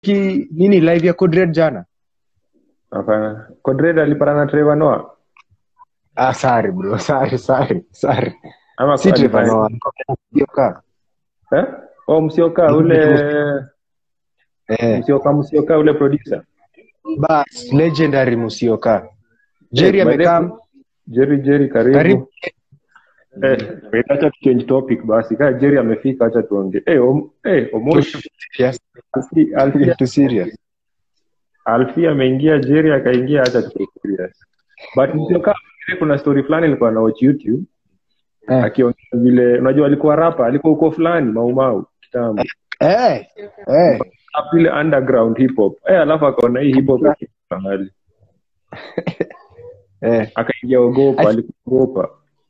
ki nini live ya Codred jana hapana Codred alipata na Trevor Noah ah sorry bro sorry sorry sorry ama si Trevor alifanya- Noah Yoka. eh oh msioka ule eh msioka msioka ule producer bas legendary Musioka Jerry Eh, by the way, amekam Jerry Jerry karibu, karibu eh wait, acha tu change topic basi kama Jerry amefika acha tuongee eh om, eh Omosh yes Alfi Alfi too serious Alfi ameingia Jerry akaingia acha tu serious but msioka kuna story fulani ilikuwa na watch YouTube eh akiongea vile unajua alikuwa rapa alikuwa huko fulani maumau kitambo eh eh vile underground hip hop eh alafu akaona hii hip hop ikifika mahali eh akaingia ogopa Ach- alikuogopa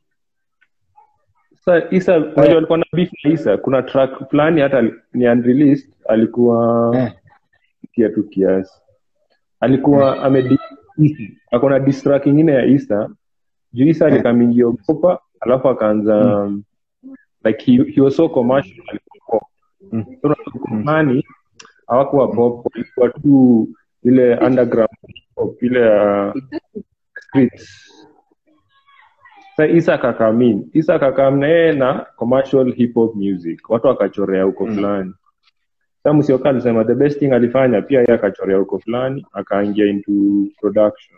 sasa isa unajua alikuwa na beef na isa kuna track fulani hata ali- ni unreleased alikuwa eh kia tu kiasi alikuwa ame ako na diss track ingine ya isa juu isa alikamingia ogopa alafu akaanza like he, he was so commercial alikuwa pop Mm. so unajua zamani hawakuwa pop walikuwa tu ile underground pop ile ya streets sa isa akakamin isa akakam na yeye na commercial hip hop music watu wakachorea huko fulani sa msioka alisema the best thing alifanya pia yeye akachorea huko fulani akaingia into production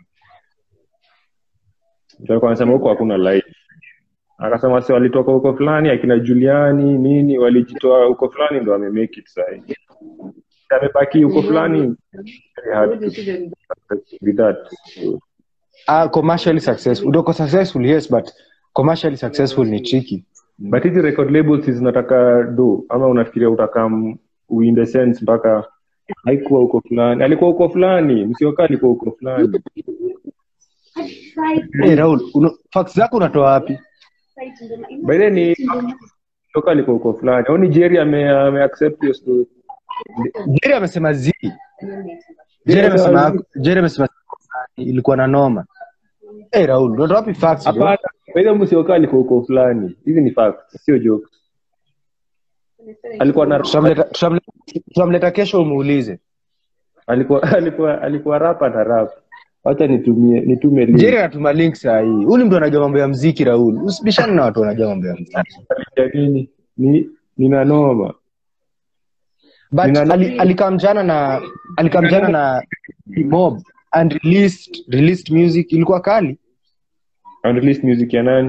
Ndio alikuwa anasema huko hakuna life akasema si walitoka huko fulani akina juliani nini walijitoa huko fulani ndo amemake it sahi amebaki huko fulani very hard to with that So, ah commercially successful udoko successful yes but commercially successful ni tricky but hizi record labels zinataka do ama unafikiria utakam in the sense mpaka haikuwa huko fulani alikuwa huko fulani msioka alikuwa huko fulani hey, Raul uno, facts zako unatoa wapi by then ni msioka alikuwa huko fulani au ni jerry ame, ame accept hiyo story Jerry amesema zi Jerry amesema Jerry amesema ilikuwa na noma hey, Raul unatoa wapi facts bro? hapana by the way msioka alikuwa huko fulani hizi ni facts sio jokes alikuwa na Tutamleta- tutamleta tutamleta kesho umuulize alikuwa alikuwa alikuwa rapa na rap wacha nitumie nitume link. Jerry anatuma link saa hii huyu ni mtu anajua mambo ya mziki Raul usibishane na watu wanajua mambo ya mziki ya nini ni nina noma but Nina- ali- alikamjana na alikamjana na mob and released released music ilikuwa kali unreleased music ya nani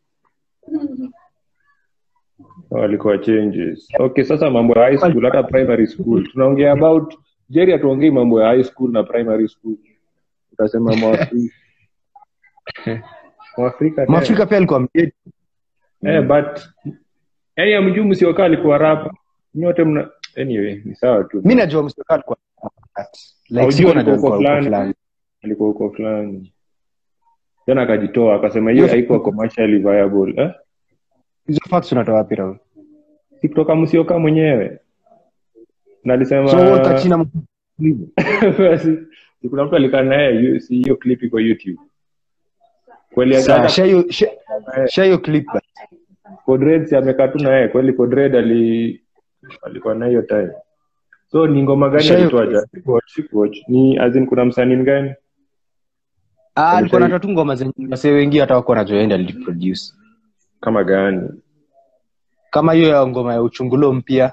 oh, alikuwa changes okay sasa mambo ya high school hata primary school tunaongea about jerry hatuongei mambo ya high school na primary school utasema mwafrika mwafrika tena. mwafrika pia alikuwa mjedi eh, but yani amjuu msiokaa alikuwa rapa nyote mna anyway ni sawa tu mi najua mstoka alikuwa like Haujui sikuwa najua alikuwa alikuwa huko huko fulani. fulani alikuwa huko fulani tena akajitoa akasema hiyo haikuwa commercially viable eh? hizo facts unatoa wapi Raul si kutoka msioka mwenyewe na alisema so wewe utachina Basi, si kuna mtu alikaa naye yu- si hiyo clip iko youtube kweli Sawa, hata share hiyo- share- share hiyo clip basi. Codred si amekaa tu naye kweli Codred ali alikuwa na hiyo time so ni ngoma gani Shayo- alitoa ja Sikuwatch, sikuwatch. ni as in kuna msanii mgani Ah, alikuwa Alishai- natoa tu ngoma zenye wasee wengi hata wako wanajua yeye ndiye aliproduce kama gani kama hiyo ya ngoma ya uchungulo mpya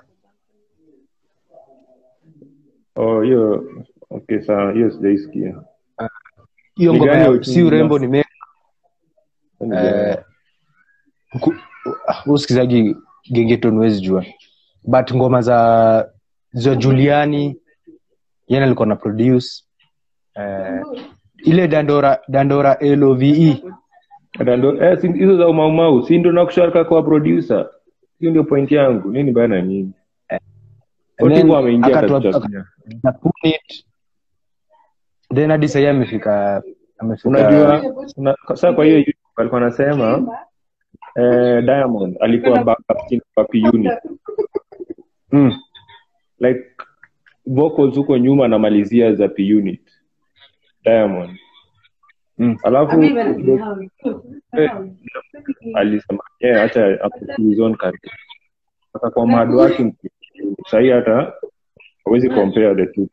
oh hiyo okay sawa hiyo sijaisikia hiyo Ni ngoma gani ya ya uchungulo? si urembo ni me Ni Eh, gani? ku- ah, usikizaji gengeton huwezi jua but ngoma za za juliani yana alikuwa na produce eh, ile dandora dandora love Dando- eh, si- hizo za umaumau si ndo nakusharika kwa producer hiyo ndio point yangu nini bana nini And then Otivo ameingia akatoa- katika na Punit. then hadi sahii amefika amefika unajua una, sasa kwa hiyo YouTube alikuwa anasema eh, Diamond alikuwa backup singer wa P Unit mm. like vocals huko nyuma anamalizia za P Unit Diamond Mm. alafu alisema yeah, acha hapo his own career sasa kwa mad working sahii hata hawezi compare the two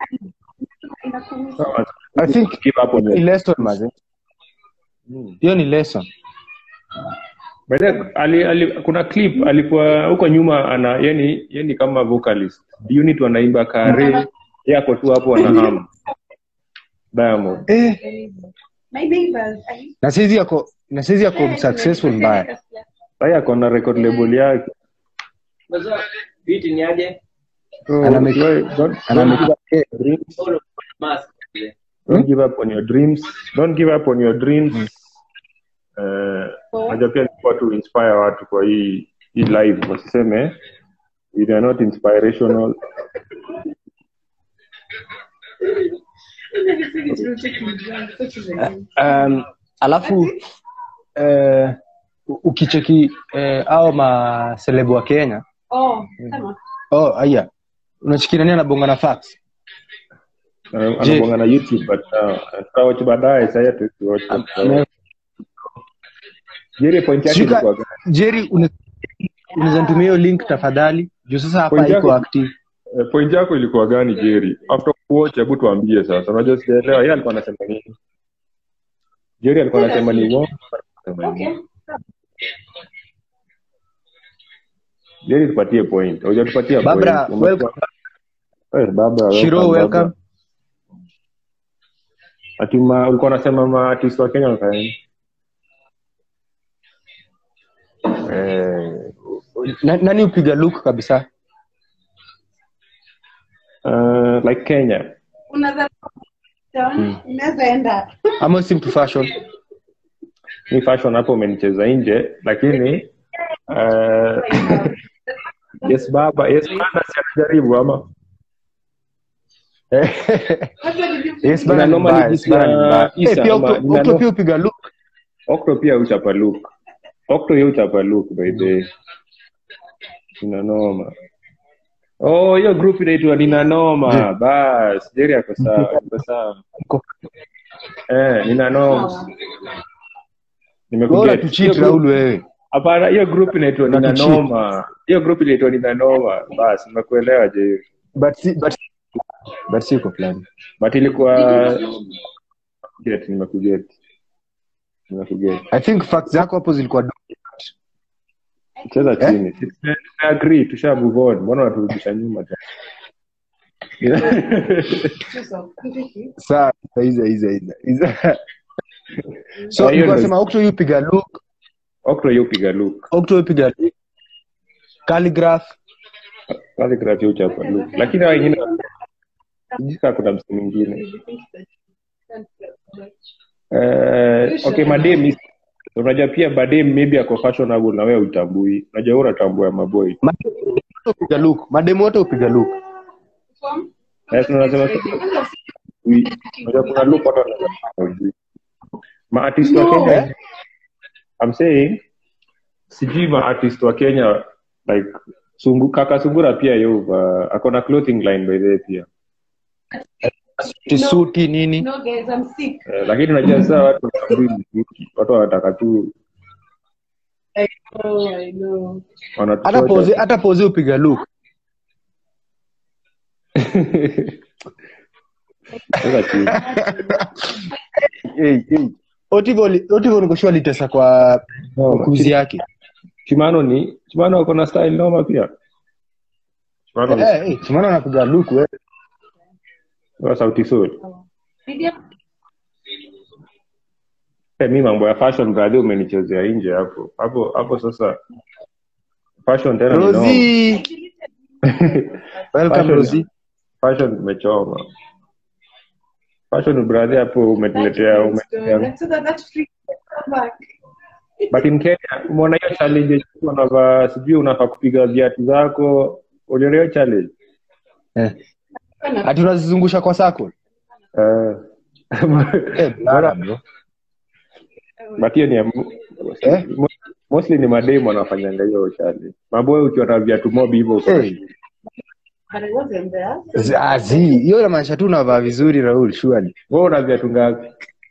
I think give up on ni your lesson maze hiyo ni lesson By the way, ali, ali, kuna clip alikuwa huko nyuma ana yani yani kama vocalist unit wanaimba kare yako tu hapo wanaham Diamond eh, My neighbors. I used na saizi yako na saizi yako to- successful mbaya sasa ako na record label yake Unajua beat ni aje? so, Ana make- don't, don't, ana don't, make- give up on your dreams. All of mask. don't give up on your dreams don't give up on your dreams Eh, najua pia nilikuwa tu inspire watu kwa hii hii live wasiseme if they are not inspirational um, alafu eh, u- ukicheki eh, au maselebu wa kenya Oh, come oh aya unachiki nani anabonga na fax Eh, Je. anabonga na youtube but uh, tutawatch baadaye sasa tuwatch Ame- Jerry point yake Shika- ilikuwa gani? jerry une- unaweza nitumia hiyo link tafadhali juu sasa hapa Point iko yako- active Eh, point yako ilikuwa gani Jerry? After kuwatch hebu tuambie sasa. Unajua sijaelewa yeye alikuwa anasema nini? Jerry alikuwa anasema ni uongo. anasema ni Okay. uongo. Jerry tupatie point. Hujatupatia point. Barbara, Umekuwa- welcome. Eh, Barbara, shiro welcome, welcome Barbara. Ati ma ulikuwa unasema ma artist wa Kenya wanafanya nini? Eh, Na- nani upiga look kabisa uh, like Kenya. Unaweza unaweza enda. ama sim to fashion Ni fashion hapo umenicheza nje lakini uh, yes baba, yes baba si anajaribu ama What did you yes bana Ina ni noma mbaya, ni yes bana ni mbaya. Isa Eh, pia ama Okto- ina Okto no- pia upiga look Okto pia uchapa look. Okto yeye uchapa look by the way. Ina noma. Oh, hiyo group inaitwa Nina Noma. Bas, Jerry ako sawa, ako sawa. Eh, Nina Noma. bora Nimekuget. tu cheat Hiyo group- Raul wewe Hapana, hiyo group inaitwa Nina Unatucheat. Noma. Hiyo group inaitwa Nina Noma. Bas, nimekuelewa Jerry. but si but but siko fulani But ilikuwa get nimekuget. Nimekuget. i think facts zako hapo zilikuwa do- cheza Eh? chini Tume- tumeagree tusha move on mbona unaturudisha nyuma tena sawa hizo hizo hizo hizo so Ah, hiyo nilikuwa ndio- nasema Okto yu piga look okro hiyo piga look Okto yu piga look calligraph calligraph hiyo chapa look lakini hao wengine jika kuna msi mwingine eh okay madem is- unajua pia madem maybe ako fashionable na wewe utambui unajua wewe unatambua maboy Mademu wote upiga look mademu wote upiga look yes unasema ui- unajua kuna look watu wanaweza hawajui. ma artist wa Kenya I'm saying sijui ma artist wa Kenya like sungu, kaka sungura pia yuva ako na clothing line by the way pia tisuti nini No guys, I'm sick. eh, lakini unajua sasa watu wanatambui muziki watu wanataka tu I know, I know. hata wanatuchocha. pose hata pose upiga look Sasa chini. hey, hey. Otivo li- Otivo nikoshua litesa kwa Noma. kuzi yake Chimano ni Chimano ako na style noma pia Chimano ni Eh, eh, Chimano anapiga look wewe wa sauti sol Video. Eh, mi mambo ya fashion brother umenichezea nje hapo hapo hapo sasa fashion tena ni noma. Rosie welcome Fashion- Rosie fashion imechoma fashion brother hapo umetuletea umetuletea So that that's free. Come back. but in Kenya umeona hiyo challenge ya unavaa sijui unafaa kupiga viatu zako uliona hiyo challenge eh. ati unazizungusha kwa sako eh eh, bana, bro. but hiyo ni ya- Eh? mo- mostly ni mademu wanafanyanga hiyo challenge maboy ukiwa na viatu mob hivyo Eh. But I wasn't there. Z- ah, zi hiyo inamaanisha tu unavaa vizuri Raul surely wewe una viatu ngapi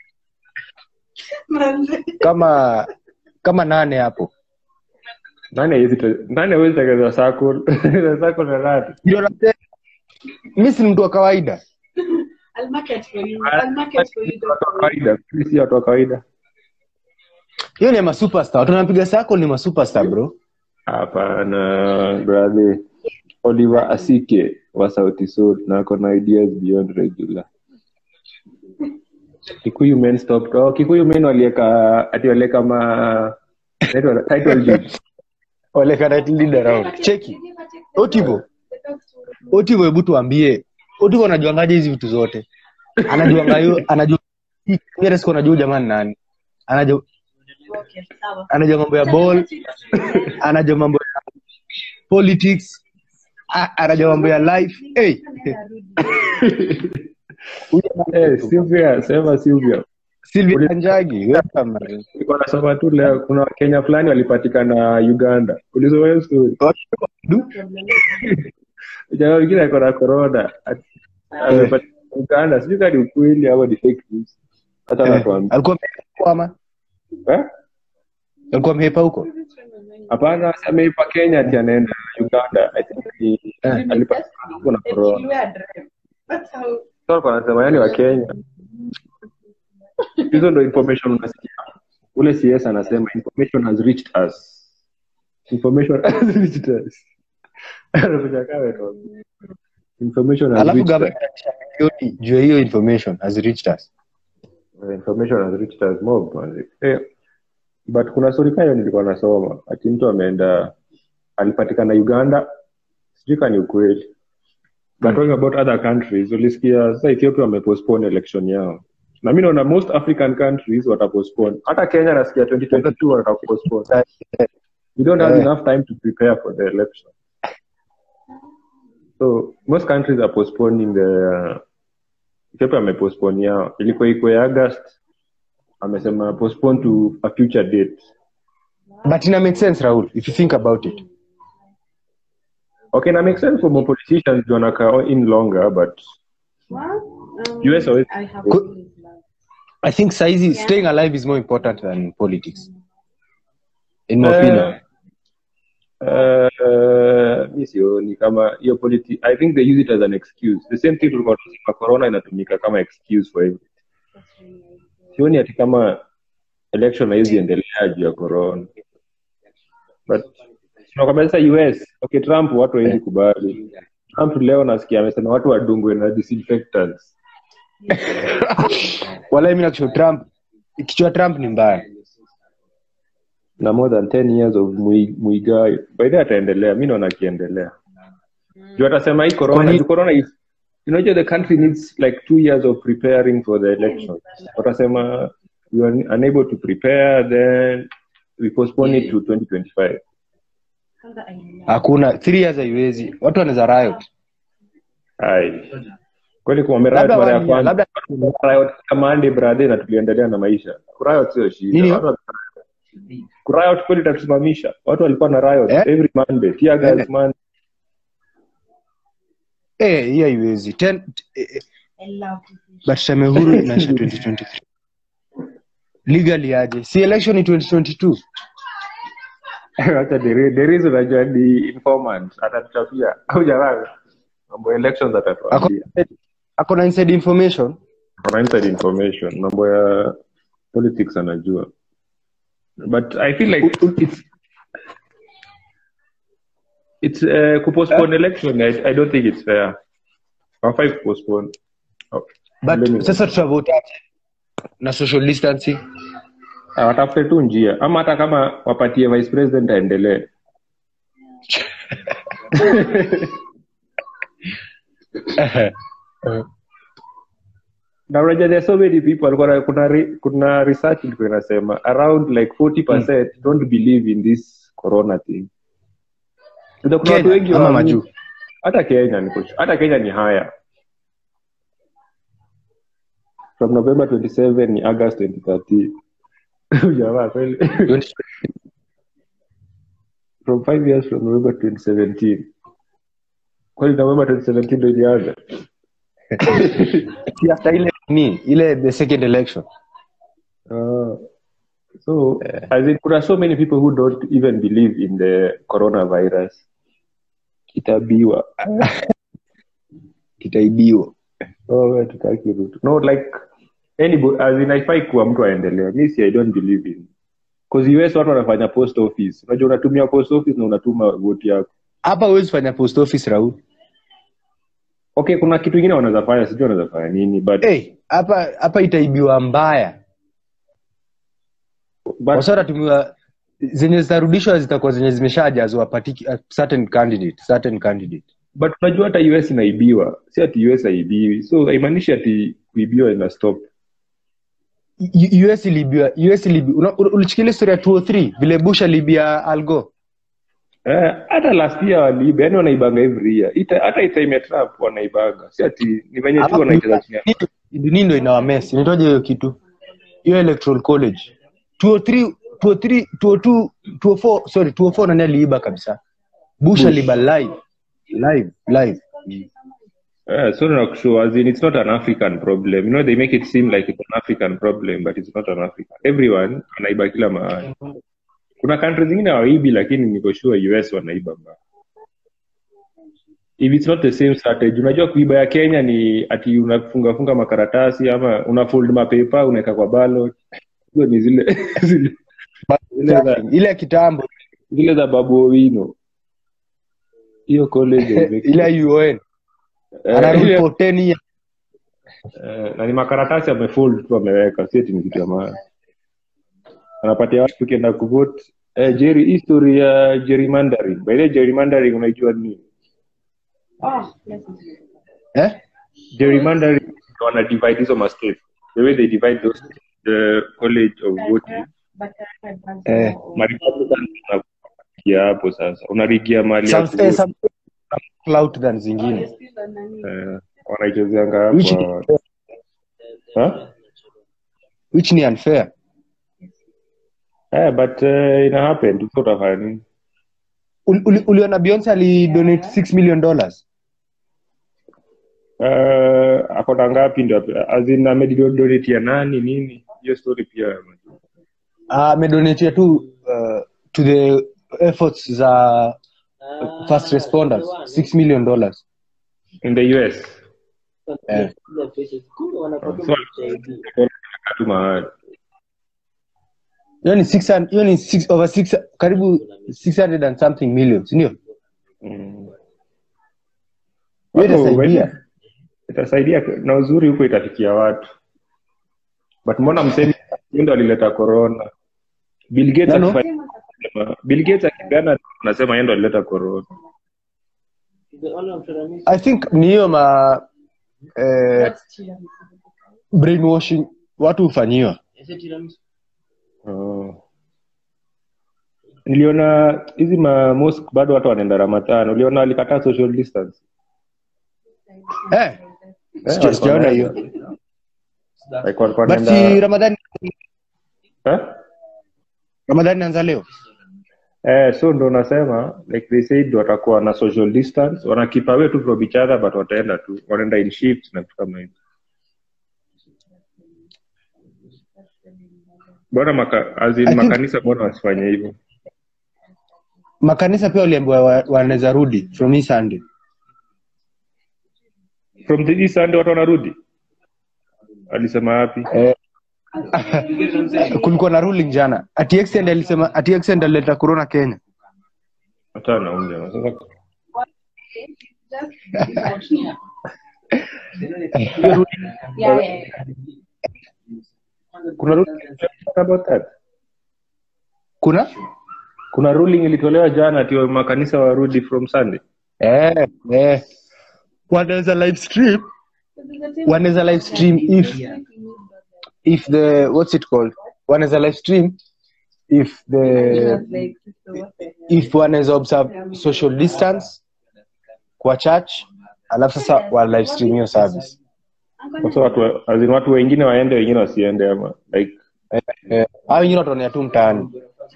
Man. kama kama nane hapo nani hawezi te- nani hawezi tengeneza circle circle na nani ndio nasema mi si mtu wa kawaida I'll market for you. I'll market for you. watu wa kawaida Sisi si watu wa kawaida hiyo ni masuperstar watu wanapiga sako ni masuperstar bro hapana brother oliver asike wa sauti sol na ako na ideas beyond regular kikuyu men stop oh, kikuyu men walieka ati walieka ma inaitwa title deed leader cheki otivo otivo hebu tuambie otivo anajuangaje hizi vitu zote anajuanga hiyo anajua mimi siku anajua jamani nani anajua Okay, sawa. anajua mambo ya ball anajua mambo ya politics a- anajua mambo ya life hey. Huyu Eh, Sylvia, sema Sylvia. Sylvia Kanjagi welcome man. Nilikuwa nasoma tu leo kuna wakenya fulani walipatikana uganda ulisoma hiyo story Du, jamaa mwingine ako na corona Ati- amepatikana uganda sijui kama ni ukweli ama ni fake news hata eh, natuambia alikuwa amehepa huko ama Eh? alikuwa amehepa huko hapana si ameipa kenya ati anaenda uganda I think ni- Eh. alipatikana huko na corona Everywhere drive. That's how Sasa walikuwa wanasema yani wa kenya hizo ndo information unasikia ule cs anasema information has reached us information has reached us Anakuja kama ndo- information has alafu reached us. gavana milioni juu ya hiyo information has reached us Uh, information has reached us mob manzi. eh, but kuna story kama hiyo nilikuwa nasoma ati mtu ameenda alipatikana uganda sijui kama ni ukweli but talking about other countries ulisikia sasa ethiopia wamepostpone election yao na mi naona most african countries watapostpone hata kenya nasikia 2022 watapostpone we don't have Eh. enough time to prepare for the election so most countries are postponing the ethiopia amepostpone yao ilikuwa iko ya august amesema postpone to a future date but ina make sense Raul if you think about it okay na make sense for more politicians juu wanakaa in longer but Well, um, US always- I have Could- always loved. I think saizi Yeah. staying alive is more important than politics in my Eh, opinion Uh, mi sioni kama hiyo politi i think they use it as an excuse the same thing tulikuwa tunasema corona inatumika kama excuse for everything That's really nice. sioni ati kama election haizi endelea juu ya corona but tunakwambia sasa us okay trump watu hawezi kubali trump leo nasikia amesema watu wadungwe na disinfectants wala mimi nakusho trump kichwa trump ni mbaya na more than 10 years of Mui- muigai by the way ataendelea mi naona akiendelea juu atasema hii corona Kwani- juu corona is you know the country needs like two years of preparing for the elections watasema we are unable to prepare then we postpone it to 2025 Kwanza I love hakuna three years haiwezi watu wanaweza riot ai kweli kumwambia riot Labda mara ya one year, kwanza labda- riot kama Monday brother na tuliendelea na maisha riot sio shida Nini? Watu wa- riot kweli itatusimamisha watu walikuwa na riot Eh? every monday tear gas Eh. man eh hii haiwezi Ten- eh, eh, I love this. but tuseme huru inaisha 2023 legally aje si election ni 2022 Wacha Deri- Deriz unajua ni informant atatuchapia au jamaa mambo ya elections ako atatuambia ako na inside information Ana inside information mambo ya politics anajua but i feel like it's it's uh, kupostpone election I, i don't think it's fair hawafai kupostpone oh. but Let me- sasa tutavotaje na social distancing Ah, watafute tu njia ama hata kama wapatie vice president aendelee na unajua there are so many people walikuwa na- kuna re- kuna research ilikuwa inasema around like 40% don't believe in this corona thing Unajua kuna watu wengi Kenya ama hawaamini- majuu hata kenya ni kush- hata kenya ni haya from november 27 ni august 2013 jamaa kweli from five years from november 2017 kweli november 2017 ndo ilianza Si after ile ni ile the second election Uh, so as in, kuna so many people who don't even believe in the coronavirus kitabiwa itaibiwa oh, wewe tutaki Ruto. no like anybody as in haifai kuwa mtu aendelea mi si i don't believe in cause US watu wanafanya post office unajua unatumia post office na unatuma vote yako hapa huwezi fanya post office raul okay kuna kitu ingine wanaweza fanya sijui wanaweza fanya nini but, hey, hapa hapa itaibiwa mbaya but wasa watatumiwa zenye zitarudishwa zitakuwa zenye zimeshajazwa partiki- a certain candidate certain candidate but unajua hata us inaibiwa si ati us haibiwi so haimaanishi ati kuibiwa ina stop U- us ilibiwa us ilibiwa Una- ul- ulichikilia historia ya 203 vile bush alibia algo Eh, hata last year waliiba yani wanaibanga every year Ita, hata itime ya trump wanaibanga si ati ni venye tu wanaicheza chini ya- dunia ndo inawames nitoje hiyo kitu hiyo electoral college 203 203 202 204 sorry 204 nani aliiba kabisa bush aliiba live live live Yeah, so nakushow as in it's not an African problem. You know, they make it seem like it's an African problem, but it's not an African. Everyone anaiba kila mahali. Kuna countries zingine hawaibi lakini niko sure US wanaiba mbaya. If it's not the same strategy, unajua kuiba ya Kenya ni ati unafunga funga makaratasi ama una fold mapepa unaweka kwa ballot. Hizo ni zile zile, zile za ile ya kitambo zile za Babu Owino. Hiyo college haimeki- ile ya uon Eh, anarudi ile- for 10 years Eh, na ni makaratasi amefold tu ameweka si ati ni kitu ya maana anapatia watu ukienda kuvote eh, Jerry, history ya gerrymandering by the way, gerrymandering unaijua ni Oh, yes, yes. eh gerrymandering ndio wana divide hizo ma states the way they divide those the college of voting But I advance Eh, more. ma Republicans wanapigia hapo sasa unarigia mali ya some, eh, kuvote some clout than zingine Honestly, the nani- eh, wanaichezeanga which, hapo huh? which ni unfair eh, but uh, ina happen tu utafanya nini Uli- uli- uliona beyonce alidonate 6 million dollars uh, akona ngapi ndio azin amedonate ya nani nini hiyo story pia amedonatia tu uh, to the efforts za first responders 6 million dollars in the us Eh. so tu mahali hiyo ni 600 hiyo ni six, over six, karibu 600 and something million sindio Mm. hiyo Watu itasaidia wengi- itasaidia na uzuri huko itafikia watu but mbona msemi ndo alileta corona bill gates Nano? akifanya bill gates akipeana anasema yeye ndo alileta corona i think ni hiyo ma eh, That's tiramisu. brainwashing watu hufanyiwa Oh. niliona hizi ma mosque bado watu wanaenda ramadhan uliona walikataa social distance eh, sija- sijaona hiyo Like walikuwa but si wanaenda- ramadhani Eh? ramadhani naanza leo Eh, so ndo nasema like they said watakuwa na social distance wana keep away tu from each other but wataenda tu wanaenda in shifts na vitu kama hivyo bora maka, as in I think- makanisa bora wasifanye hivyo makanisa pia waliambiwa wa- wanaweza rudi from hii sunday from the east Sunday watu wanarudi alisema wapi eh, kulikuwa na ruling jana ati extend alisema ati extend alileta corona kenya hata naunja sasa Yeah, yeah, yeah. kuna ruling about that kuna kuna ruling ilitolewa jana ati makanisa warudi from Sunday eh, eh. wanaweza live stream wanaweza live stream if if the what's it called wanaweza live stream if the Like, so what the hell? if wanaweza observe social distance kwa church alafu sasa wa live stream hiyo service sasa watu wa- as in watu wengine waende wengine wasiende ama like eh, hao wengine wataonea tu mtaani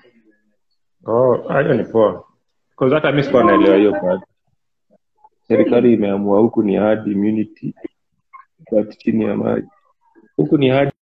oh hiyo ni poa because hata mimi sikuwa naelewa hiyo part serikali imeamua huku ni hard immunity but chini ya maji huku ni hard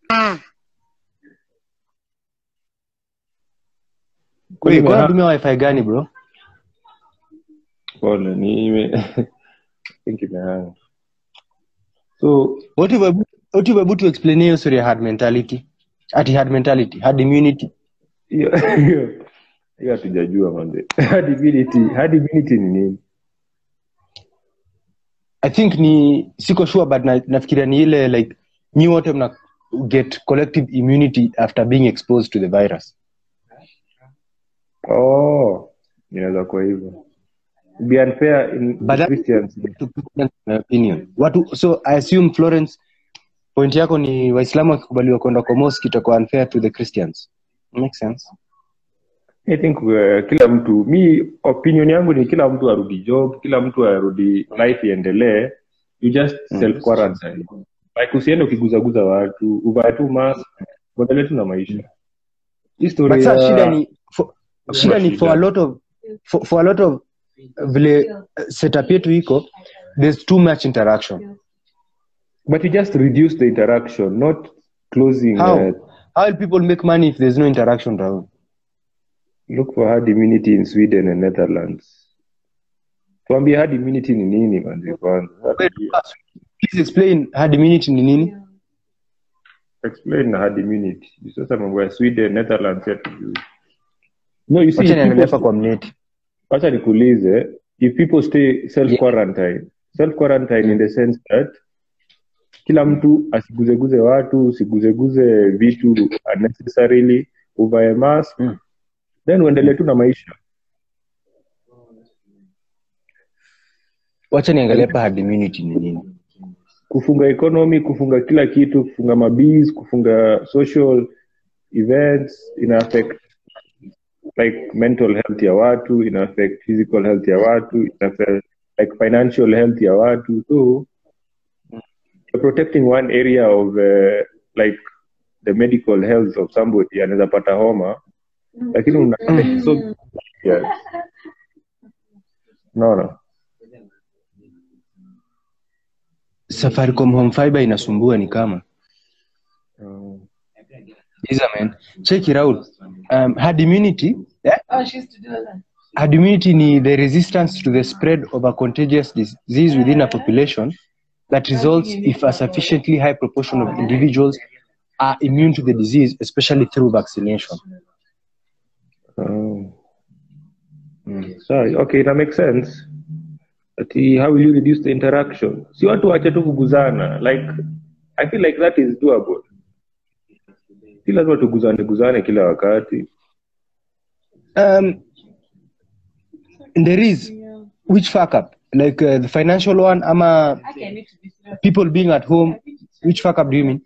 Wait, kwa Nime- natumia wifi gani bro pole ni ime think imehang so what if I- what if I put to explain hiyo story ya hard mentality ati hard mentality hard immunity hiyo hiyo hiyo hatujajua manze hard immunity hard immunity ni nini i think ni siko sure but na, nafikiria ni ile like nyi wote mna get collective immunity after being exposed to the virus oh inaweza kuwa hivyo be unfair in But that- Christians to Christians, in my opinion watu so i assume florence point yako ni waislamu wakikubaliwa kwenda kwa mosque itakuwa unfair to the christians makes sense I think uh, kila mtu mi opinion yangu ni kila mtu arudi job kila mtu arudi life iendelee you just self quarantine like usiende ukiguzaguza watu uvae tu mask uendelee tu na maisha hii story but sasa ya- shida ni for, shida ni for a lot of for, for a lot of vile uh, setup yetu iko there's too much interaction but you just reduce the interaction not closing how uh, how will people make money if there's no interaction Rahul? look for herd immunity in sweden and netherlands tuambie herd immunity ni nini manzi kwanza Wait, please explain herd immunity ni nini explain na herd immunity sasa mambo ya sweden netherlands yatujui no you see wacha niangalia hapa people, kwa mneti wacha nikuulize if people stay self quarantine self quarantine in the sense that kila mtu asiguzeguze watu usiguzeguze vitu unnecessarily uvae mask Mm. then uendelee tu na maisha wacha niangalia hapa herd immunity ni nini kufunga economy kufunga kila kitu kufunga mabis kufunga social events ina affect like mental health ya watu ina affect physical health ya watu ina affect like financial health ya watu so you're protecting one area of uh, like the medical health of somebody anaweza pata homa lakini una so yes. no no safaricom home fiber inasumbua ni kama um, Iza man check it out um, herd immunity yeah? Oh, she used to do that. herd immunity ni the resistance to the spread of a contagious disease within a population that results if a sufficiently high proportion of individuals are immune to the disease especially through vaccination um, sorry okay that makes sense ati how will you reduce the interaction si watu wache tu kuguzana like i feel like that is doable si lazima tuguzane guzane kila wakati um, there is which fuck up like uh, the financial one ama Okay, I need to be serious. people being at home which fuck up do you mean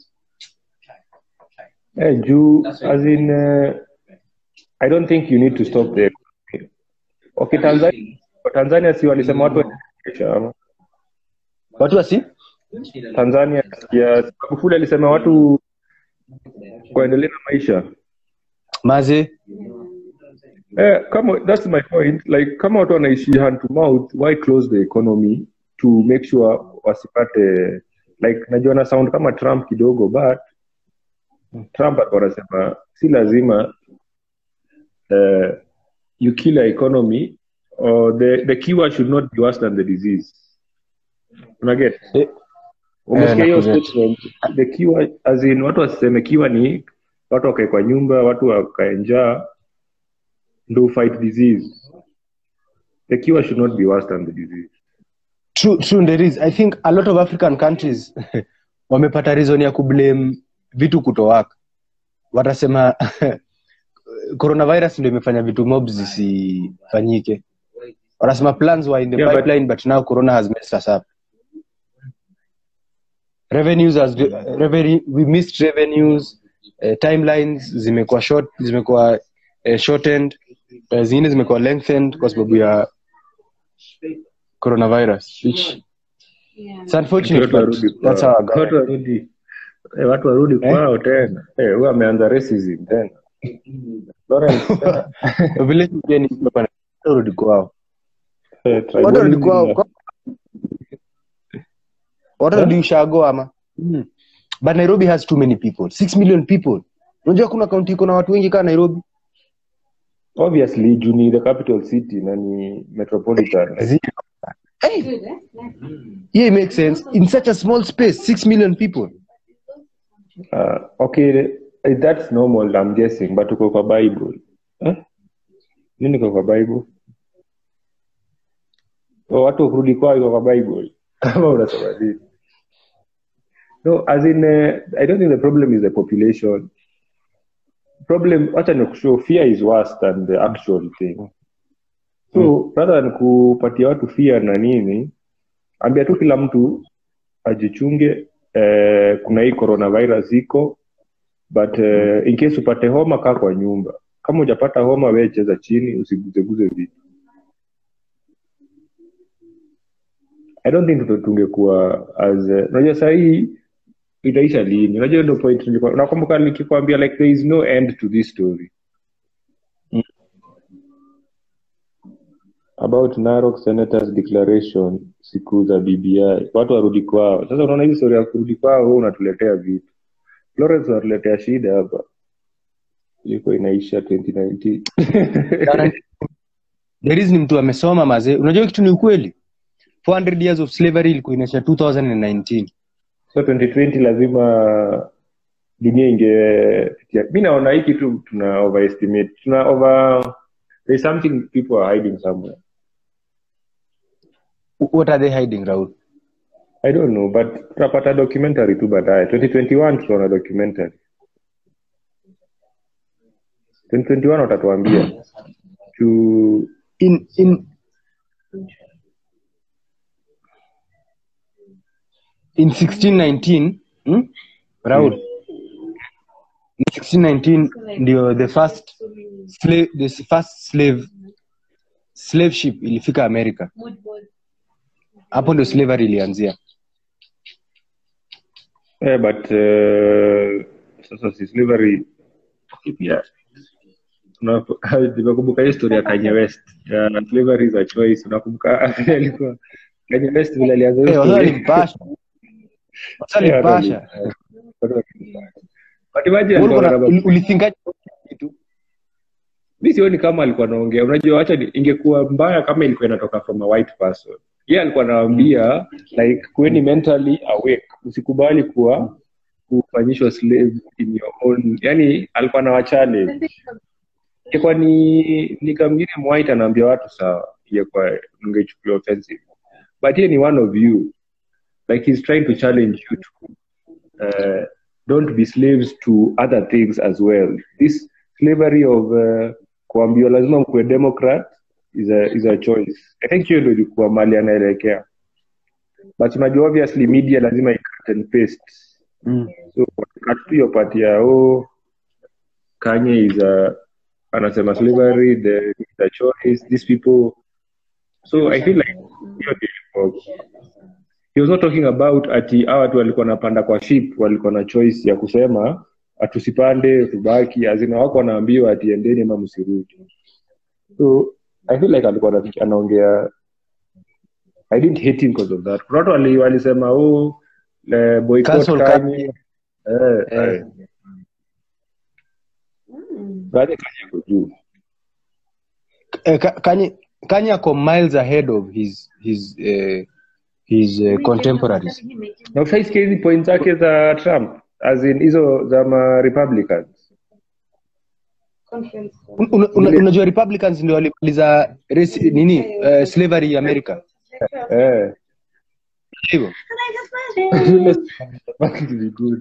eh, juu as in uh, i don't think you need to stop there okay tanzania tanzania si walisema watu waendesha ama watu wasi tanzania ya magufuli alisema watu waendelee na maisha maze Eh, kama that's my point like kama watu wanaishi hand to mouth why close the economy to make sure wasipate like najua na sound kama trump kidogo but trump alikuwa anasema si lazima uh, you kill a economy or the, the cure should not be worse than the disease unaget Eh, umesikia hiyo nakuget. statement the cure as in watu wasiseme cure ni watu wakae kwa nyumba watu wakae njaa ndo fight disease the cure should not be worse than the disease true, true there is i think a lot of african countries wamepata reason ya kublame vitu kutowaka watasema coronavirus ndio imefanya vitu mob zisifanyike wanasema plans were in the Yeah, but- pipeline but now corona has messed us up revenues has revenue, we missed revenues uh, timelines zimekuwa short zimekuwa uh, shortened uh, zingine zimekuwa lengthened kwa sababu ya coronavirus which Yeah. it's unfortunate Watu but warudi that's kwao. how our government- Watu warudi eh, watu warudi Eh? kwao tena eh, huyo ameanza racism tena Lawrence, eh, vile pia ni watu warudi kwao eh, watu warudi tribalism kwao na- kwa- watu warudi ushago ama mm. but nairobi has too many people 6 million people unajua kuna kaunti iko na watu wengi kaa nairobi obviously juu ni the capital city na ni metropolitan like, Zero. hey, Good, eh? Nice. yeah, it makes sense in such a small space 6 million people uh, okay eh, that's normal i'm guessing but uko kwa bible eh? nini iko kwa bible oh, watu kurudi kwao iko kwa bible kama unasoma nini no as in uh, i don't think the problem is the population problem wacha nikushow fear is worse than the actual thing so rather than kupatia watu fear na nini ambia tu kila mtu ajichunge eh, kuna hii coronavirus iko but eh, in case upate homa kaa kwa nyumba kama hujapata homa wee cheza chini usiguzeguze vitu i don't think tuto- tungekuwa as eh, unajua sahii itaisha lini unajua ndo point nilikuwa- nakumbuka nikikwambia like there is no end to this story about Narok senators declaration siku za BBI watu warudi kwao sasa unaona hii story ya kurudi kwao wewe unatuletea vitu Lawrence unatuletea shida hapa ilikuwa inaisha 2019 there is ni mtu amesoma mazee unajua kitu ni ukweli 400 years of slavery ilikuwa inaisha 2019 so 2020 lazima dunia ingepitia mi naona hii kitu tuna overestimate tuna over there's something people are hiding somewhere what are they hiding raul i don't know but tutapata documentary tu baadaye 2021 tutaona documentary 2021 watatuambia to in in in 1619 hmm? raul in 1619 ndio the first slave, the first slave slave ship ilifika america Mood board. hapo ndio slavery ilianzia eh, but uh, sasa si slavery Okay, pia Una- nimekumbuka hii story ya Kanye West ya slavery is a choice unakumbuka alikuwa Kanye West vile alianza hiyo hey, wasa story walimpasha wasa Yeah, walimpasha watu walimpasha. But imagine Ulikuwa alikuwa na- na- uli- ulithinkaje kitu mi sioni kama alikuwa anaongea unajua wacha ni- ingekuwa mbaya kama ilikuwa inatoka from a white person ye alikuwa anawaambia like kuweni mentally awake usikubali kuwa kufanyishwa slave in your own yani alikuwa na wachallenge ingekuwa ni ni kamngine mwhite anaambia watu sawa ingekuwa ungechukulia offensive but ye ni one of you like he's trying to challenge you to uh, don't be slaves to other things as well this slavery of uh, kuambiwa lazima mkuwe democrat is a, is a choice i think hiyo ndo ilikuwa mali anaelekea but unajua obviously media lazima icut and paste mm. so cut tu hiyo part ya oh, kanye is a anasema slavery the is a choice these people so i feel like hiyo ndio ilikuwa he was not talking about ati hawa watu walikuwa napanda kwa ship walikuwa na choice ya kusema atusipande tubaki azina wako wanaambiwa ati endeni ama msirudi so i feel like alikuwa anafikia- anaongea i didn't hate him because of that kuna watu wali- walisema oh eh, boycott Cancel Kanye. eh, Eh. eh. Kanye Kanye ako juu eh, Ka- kanye kanye ako miles ahead of his his uh, his uh, contemporaries na ushaisikia hizi point zake za trump as in hizo za ma republicans Conference. Un- una- una- unajua republicans ndio walimaliza race- nini uh, slavery america eh. hivyo Fucking be good.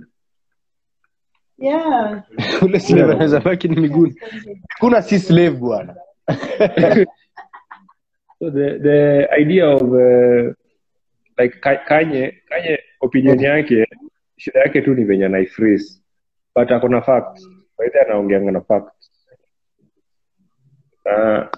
Yeah. ule slave anaweza baki ni miguuni kuna si slave bwana so the the idea of uh, like Ka- kanye kanye opinion yake shida yake tu ni venye anaiphrase but ako na facts baidhi anaongeanga na facts uh,